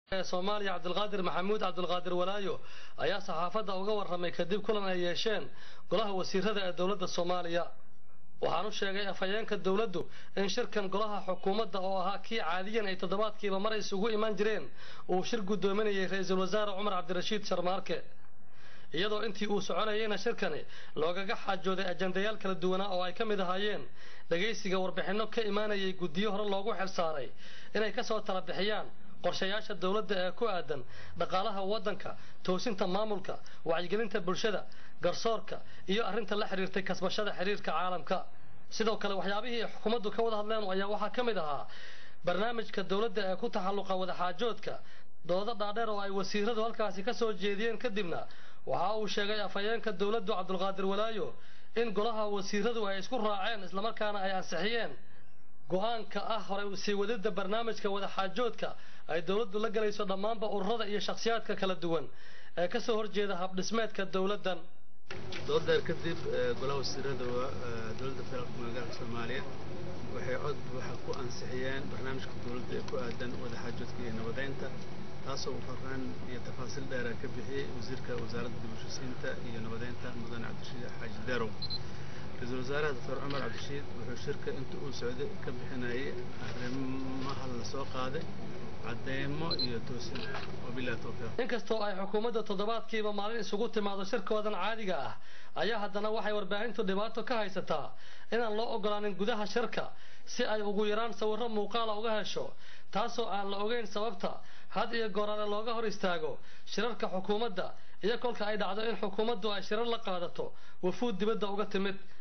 ee soomaaliya cabdulqaadir maxamuud cabdulqaadir walaayo ayaa saxaafadda uga warramay kadib kulan ay yeesheen golaha wasiirada ee dowladda soomaaliya waxaan u sheegay afhayeenka dowladdu in shirkan golaha xukuumadda oo ahaa kii caadiyan ay toddobaadkiiba mar isugu iman jireen uu shir guddoominayay ra-iisul wasaare cumar cabdirashiid sharmaarke iyadoo intii uu soconayeyna shirkani loogaga xaajooday ajandayaal kala duwanaa oo ay ka mid ahaayeen dhegaysiga warbixinno ka imaanayay guddiyo hore loogu xilsaaray inay ka soo tala bixiyaan qorshayaasha dowladda ee ku aadan dhaqaalaha waddanka toosinta maamulka wacyigelinta bulshada garsoorka iyo arrinta la xiriirtay kasbashada xiriirka caalamka sidoo kale waxyaabihii ay xukuumaddu ka wada hadleen ayaa waxaa ka mid ahaa barnaamijka dowladda ee ku taxalluqa wadaxaajoodka doodo dhaadheer oo ay wasiiradu halkaasi ka soo jeediyeen kadibna waxa uu sheegay afhayeenka dowladdu cabdulqaadir walaayo in golaha wasiiradu ay isku raaceen islamarkaana ay ansixiyeen go-aanka ah hore sii wadida barnaamijka wadaxaajoodka ay dowladdu la galayso dhammaanba ururada iyo shakhsiyaadka kala duwan ee ka soo horjeeda habdhismeedka dowladdan doodeer kadib golaha wasiirada dowladda federaalka magaalka soomaaliya waxay cod waxa ku ansixiyeen barnaamijka dowladda ee ku aadan wadaxaajoodka iyo nabadeynta taasoo uu faraan iyo tafaasiil dheera ka bixiyey wasiirka wasaaradda dib u heshiisiinta iyo nabadeynta mudane cabdirashiid xaaji derow ra-iisul wasaaraha doctor cumar cabdirashiid wuxuu shirka inta uu socday ka bixinayay arrimaha la soo qaaday cadeymo iyo toosin wabillahi tawfiiq inkastoo ay xukuumadda toddobaadkiiba maalin isugu timaado shirkoodan caadiga ah ayaa haddana waxay warbaahintu dhibaato ka haysataa inaan loo ogolaanin gudaha shirka si ay ugu yaraan sawirro muuqaala uga hesho taasoo aan la ogeyn sababta had iyo goorale looga hor istaago shirarka xukuumadda iyo kolka ay dhacdo in xukuumaddu ay shirar la qaadato wafuud dibadda uga timid